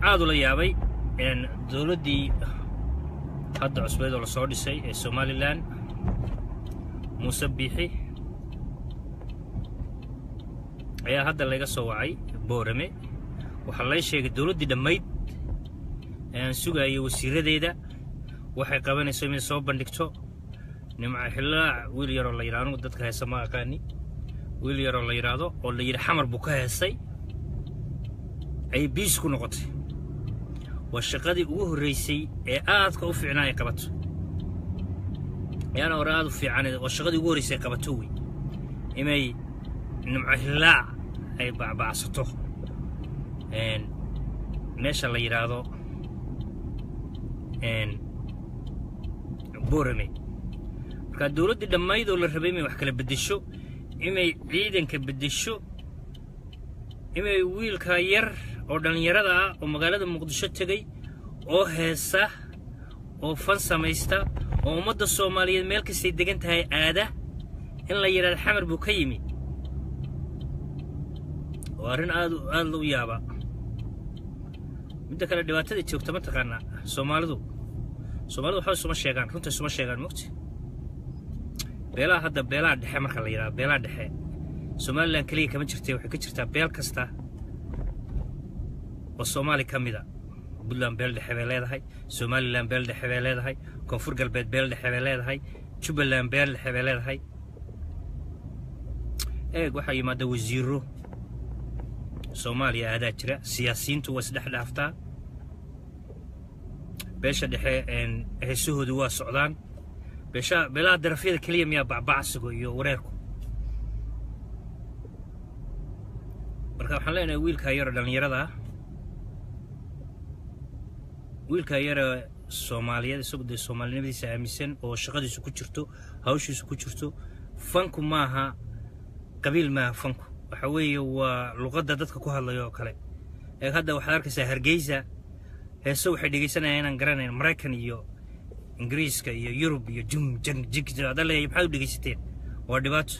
aad ula yaabay dowladdii hadda cusbeed oo lasoo dhisay ee somalilan muuse biixi ayaa hadda layga soo wacay boorame waxaa lay sheegay dowladdii dhammayd ee aan sugaayay wasiiradeeda waxay qabanayso inay soo bandhigto nimca xillaac wiil yaroo la yidhahdo anugu dadka heesa ma aqaani wiil yaroo la yidhaahdo oo la yidhi xamar buu ka heesay ayay biis ku noqotay waa shaqadii ugu horraysay ee aadka u fiicnaa ay qabato ayaana hore aad u fiicaneed waa shaqadii ugu horraysay ay qabato wey inay nimco hillaac ay bacbacsato meesha la yidhaahdo boorame markaa dowladdii dhammayd oo la rabay inay wax kala beddesho inay ciidanka beddesho inay wiilkaa yar oo dhallinyarada ah oo magaalada muqdisho tegey oo heesa oo fan samaysta oo ummadda soomaaliyeed meel kastay degan tahay aada in la yidhahdo xamar buu ka yimi waa arrin aad aad u yaaba midda kale dhibaatada joogta ma taqaanaa soomaalidu soomaalidu waxba isuma sheegaan runta isuma sheegaan mogti beelaha hadda beelaha dhexe marka la yidhahdo beelaha dhexe somalilan keliya kama jirtay waxay ka jirtaa beel kasta oo soomaali ka mida puntland beel dhexe bay leedahay somalilan beel dhexe bay leedahay koonfur galbeed beel dhexe bay leedahay jubbaland beel dhexe bay leedahay eeg waxaa yimaada wasiiro soomaaliya aadaa jira siyaasiyiintu waa isdhex dhaaftaa beesha dhexe heesahoodu waa socdaan beesha beelaha darafyada keliya miyaa bacbacsigo iyo wareerku marka waxaan leenahay wiilkaa yaroo dhallinyarada ah wiilkaa yara soomaaliyeed isagu dee soomaalinimadiisa aaminsan oo shaqadiisu ku jirto hawshiisu ku jirto fanku maaha qabiil maaha fanku waxa weeye waa luqadda dadka ku hadlaya oo kale ee hadda waxaad arkaysaa hargeysa heese waxay dhegaysanayaan inaan garanayn maraykan iyo ingiriiska iyo yurub iyo jum jang jig hadda leeyahay maxaad u dhegaysateen waa dhibaato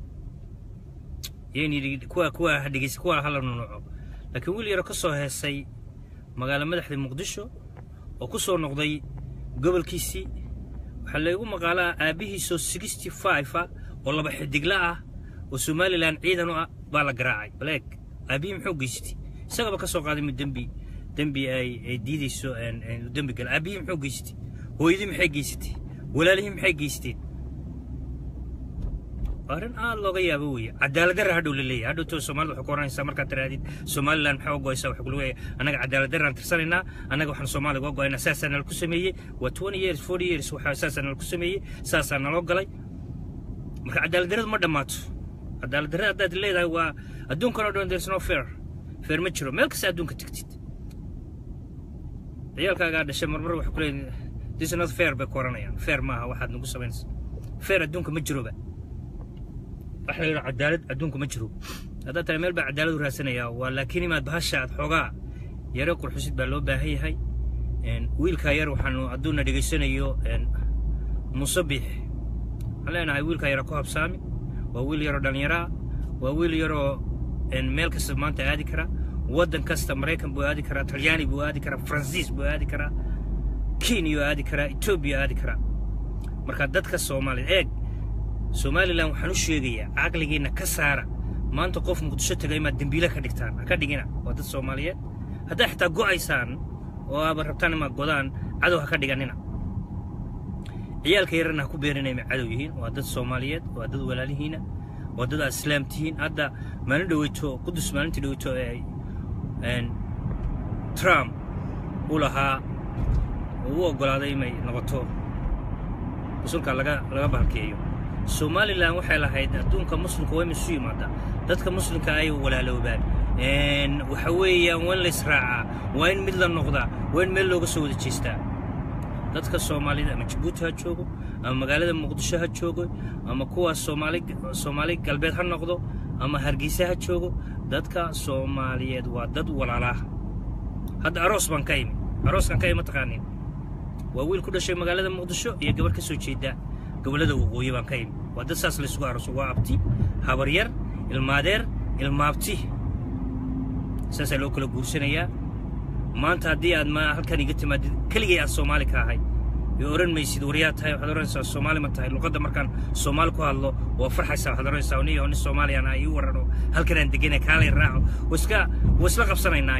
yayni kuwa kuwa ha dhegaysa kuwa hala nunuco laakiin wiil yaro ka soo heesay magaalo madaxda muqdisho oo ku soo noqday gobolkiisii waxaa laygu maqaalaa aabbihiisoo sixty five ah oo laba xidigla ah oo somalilan ciidan u ah baa la garaacay baleeg aabbihii muxuu geystay isagaba ka soo qaaday mid dembi dembi ay ay diidayso dembi gala aabbihii muxuu geystay hooyadii maxay geysatay walaalihii maxay geysteen arrin aad looga yaabo weeye cadaaladdarra hadhow la leeyahay hadhowto soomaalida waxay ku oranaysaa markaad tirahdid somaliland maxaa ugoysaa waxaa kulagu leeyahay annaga cadaaladdarraan tirsanaynaa annaga waxaan soomaaliga uga go'aynaa saasaa nala ku sameeyey waa twenty years forty years waxaa saasaa nala ku sameeyey saasaa naloo galay marka cadaaladdarradu ma dhammaato cadaaladdarrada haddaad leedahay waa adduunkan oo dhan there's no fair fair ma jiro meel kasta adduunka tegtid ciyaalkaagaa dhashay marmar waxay ku leeyihin this is not fair bay ku oranayaan fair maaha waxaad nagu samaynaysa fair adduunka ma jiroba waxa la yidhaha cadaalad adduunka ma jiro haddaad tahay meel baa cadaalad u raadsanayaa waa laakiin imaad bahasha aad xoogaa yare qurxusid baa loo baahan yahay wiilkaa yar waxaanu hadduuna dhegaysanayo musabbix waxaan leenahay wiilkaa yara ku habsaami waa wiil yaroo dhallinyaraa waa wiil yaroo meel kasta maanta aadi kara waddan kasta maraykan buu aadi karaa talyaani buu aadi karaa faransiis buu aadi karaa kenya aadi karaa etoobiya aadi karaa marka dadka soomaaliya eeg somalilan waxaan u sheegayaa caqligiinna ka saara maanta qof muqdisho taga imaad dembiile ka dhigtaan ha ka dhigina waa dad soomaaliyeed haddaa xitaa go'aysaan oo aaba rabtaan imaad godaan cadow ha ka dhiganina ciyaalka yarana ha ku beerinay may cadow yihiin waa dad soomaaliyeed waa dad walaalihiina waa dad aad islaam tihiin hadda maalin dhaweyto qudus maalintii dhaweyto ee trump u lahaa uu u oggolaaday inay noqoto musulka laga laga bahalkeeyo somalilan waxay lahayd adduunka muslimka waa in isu yimaada dadka muslimka ay walaaloobaan waxa weeyaan waa in la israacaa waa in mid la noqdaa waa in meel looga soo wada jeestaa dadka soomaalida ama jabuuti ha joogo ama magaalada muqdisho ha joogo ama kuwaas soomaali soomaali galbeed ha noqdo ama hargeysa ha joogo dadka soomaaliyeed waa dad walaalaa hadda aroos baan ka imi arooskan ka imi mataqaanin waa wiil ku dhashay magaalada muqdisho iyo gabarh ka soo jeeda gobollada waqooyi baan ka imi waa dad saas laysugu arooso waa abti habaryar ilmaadeer ilmaabti saasaa loo kala guursanayaa maanta haddii aad ma halkan iga timaadid keligay aad soomaali ka ahay iyo oran maysid waryaa tahay waxaad oranaysaa soomaali ma tahay luqadda markaan soomaali ku hadlo waa farxaysaa waxaad oranaysaa nin nin soomaaliyaan ah ii warano halkan aan deganay kaalay raaco waa iska waa isla qabsanaynaa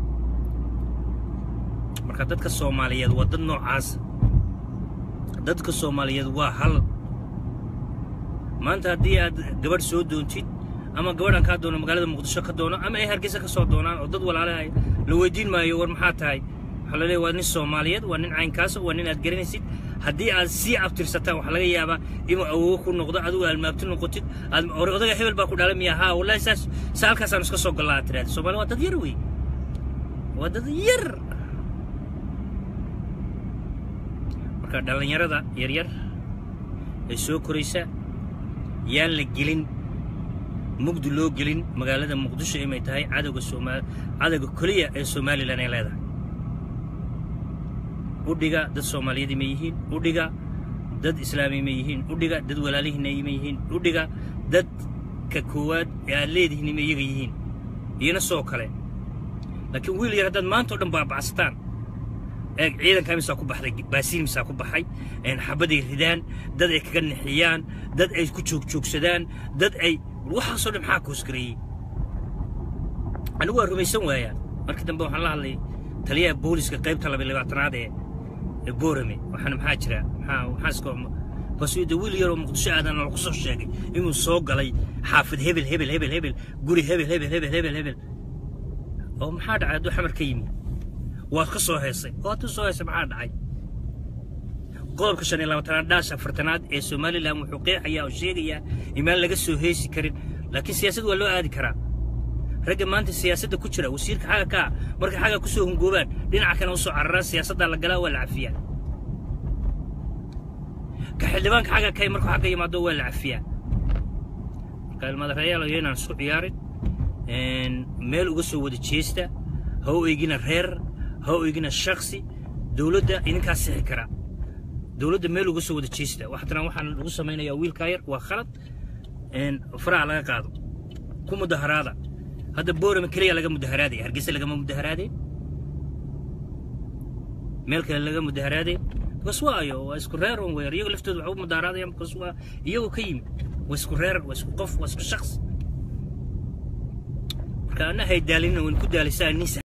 marka dadka soomaaliyeed waa dad noocaas dadka soomaaliyeed waa hal maanta haddii aad gabadh soo doontid ama gabadhan kaa doono magaalada muqdisho ka doono ama ay hargeysa ka soo doonaan oo dad walaalahay la weydiin maayo war maxaa tahay waxaa la leeyahay waa nin soomaaliyeed waa nin caynkaasa waa nin aad garanaysid haddii aad sii abtirsataan waxaa laga yaabaa inuu awogo ku noqdo adigu almaabti noqotid aad odaga hebel baa ku dhalay miya haa wallahi saas saa halkaasaan iska soo gallaa aad tiraahda soomaali waa dad yar wey waa dad yar marka dhallinyarada yaryar ee soo koraysa yaan la gelin mugdi loo gelin magaalada muqdisho inay tahay cadowga sooma cadowga keliya ee somalilan ay leedahay udhiga dad soomaaliyeed ma yihiin udhiga dad islaami ma yihiin udhiga dad walaalihiina ma yihiin udhiga dadka koowaad ee aad leedihiin ma iyaga yihiin iyana soo kale laakiin wiil yar haddaad maanta o dhan baabacsataan eeg ciidankaa misaa ku baxday baasiin misaa ku baxay xabaday ridaan dad ay kaga nixiyaan dad ay ku joogjoogsadaan dad ay waxaasoo dhan maxaa koosgareeyey anigu waa rumaysan waayaa markii dambe waxaan la hadlay taliyaha booliska qaybta laba labaatanaad ee ee boorame waxaana maxaa jira maxaa maxaasko basuuda wiil yaroo muqdisho aadan lagu soo sheegay inuu soo galay xaafid hebel hebel hebel hebel guri hebel hebel hebel hebel hebel oo maxaa dhacay hadduu xamar ka yimi waad ka soo heesay oo hadduu soo heesay maxaa dhacay qodobka shan iyo labaatanaad dhaash afartanaad ee somalilan wuxuu qeexayaa oo sheegayaa imaan laga soo heesi karin laakiin siyaasad waa loo aadi karaa ragga maanta siyaasadda ku jira wasiirka xagga kaa markay xagga ku soo hungoobaan dhinaca kana u soo cararaan siyaasaddaa la galaa waa la cafiyaa ka xildhibaanka xagga kay markuu xagga yimaado waa la cafiyaa marka ilmaadareeyaal inaan isku ciyaarin meel uga soo wada jeesta ha u eegina reer ha u eegina shaksi dowladda idinkaa sixi karaa dowladda meel uga soo wada jeesta waxtana waxaan lagu samaynayaa wiilkaa yar waa khalad faraha laga qaado ku mudaharaada hadda boorame keliya laga mudaharaaday hargeysa lagama mudaharaaday meel kale laga mudaharaaday bas waayo waa isku reer un weer iyago laftooda waxu mudaharaadayaan bas waa iyagoo ka yimi waa isku reer waa isku qof waa isku shaqs marka anna hay daalina waan ku daalisaa nin